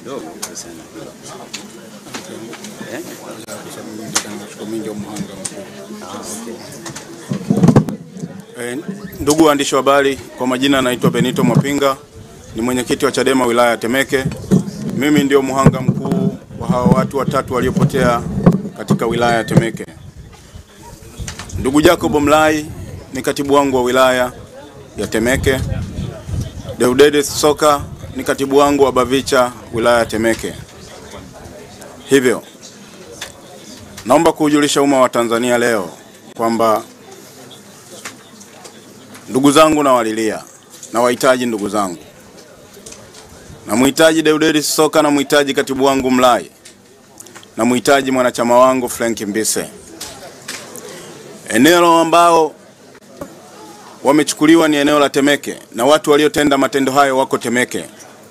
kidogo kuhusiana na hilo. Eh? Ah, okay. Eh, ndugu waandishi wa habari, kwa majina anaitwa Benito Mwapinga, ni mwenyekiti wa Chadema wilaya ya Temeke. Mimi ndio mhanga mkuu wa hawa watu watatu waliopotea katika wilaya ya Temeke. Ndugu Jacob Mlai ni katibu wangu wa wilaya ya Temeke. Deudede Soka ni katibu wangu wa Bavicha wilaya ya Temeke. Hivyo naomba kuujulisha umma wa Tanzania leo kwamba ndugu zangu nawalilia, nawahitaji ndugu zangu, namhitaji Deudedi Soka, namhitaji katibu wangu Mlai, namhitaji mwanachama wangu Frank Mbise. Eneo ambao wamechukuliwa ni eneo la Temeke na watu waliotenda matendo hayo wako Temeke.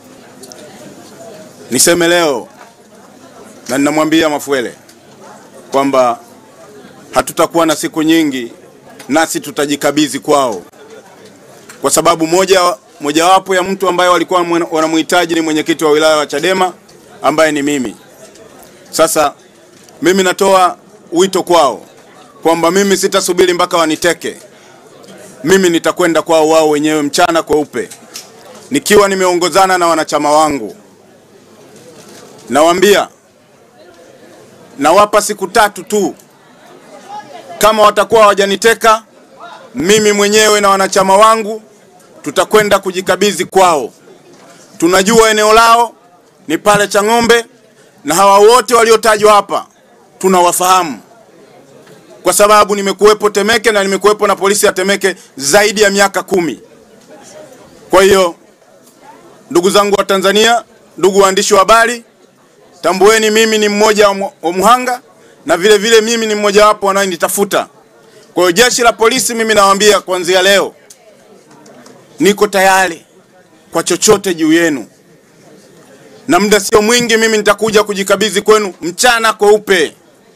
Niseme leo na ninamwambia Mafuele kwamba hatutakuwa na siku nyingi, nasi tutajikabidhi kwao kwa sababu moja mojawapo ya mtu ambaye walikuwa mwen- wanamhitaji ni mwenyekiti wa wilaya wa Chadema ambaye ni mimi. Sasa mimi natoa wito kwao kwamba mimi sitasubiri mpaka waniteke, mimi nitakwenda kwao wao wenyewe mchana kweupe, nikiwa nimeongozana na wanachama wangu. Nawaambia, nawapa siku tatu tu, kama watakuwa hawajaniteka mimi mwenyewe na wanachama wangu tutakwenda kujikabidhi kwao. Tunajua eneo lao ni pale Chang'ombe, na hawa wote waliotajwa hapa tunawafahamu kwa sababu nimekuwepo Temeke na nimekuwepo na polisi ya Temeke zaidi ya miaka kumi. Kwa hiyo ndugu zangu wa Tanzania, ndugu waandishi wa habari, tambueni mimi ni mmoja wa mu- wa muhanga na vile vile mimi ni mmojawapo wanaonitafuta. Kwa hiyo jeshi la polisi, mimi nawaambia kuanzia leo niko tayari kwa chochote juu yenu, na muda sio mwingi, mimi nitakuja kujikabidhi kwenu mchana kweupe.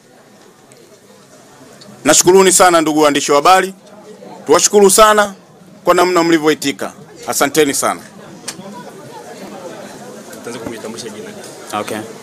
Nashukuruni sana ndugu waandishi wa habari, tuwashukuru sana kwa namna mlivyoitika. Asanteni sana. Okay.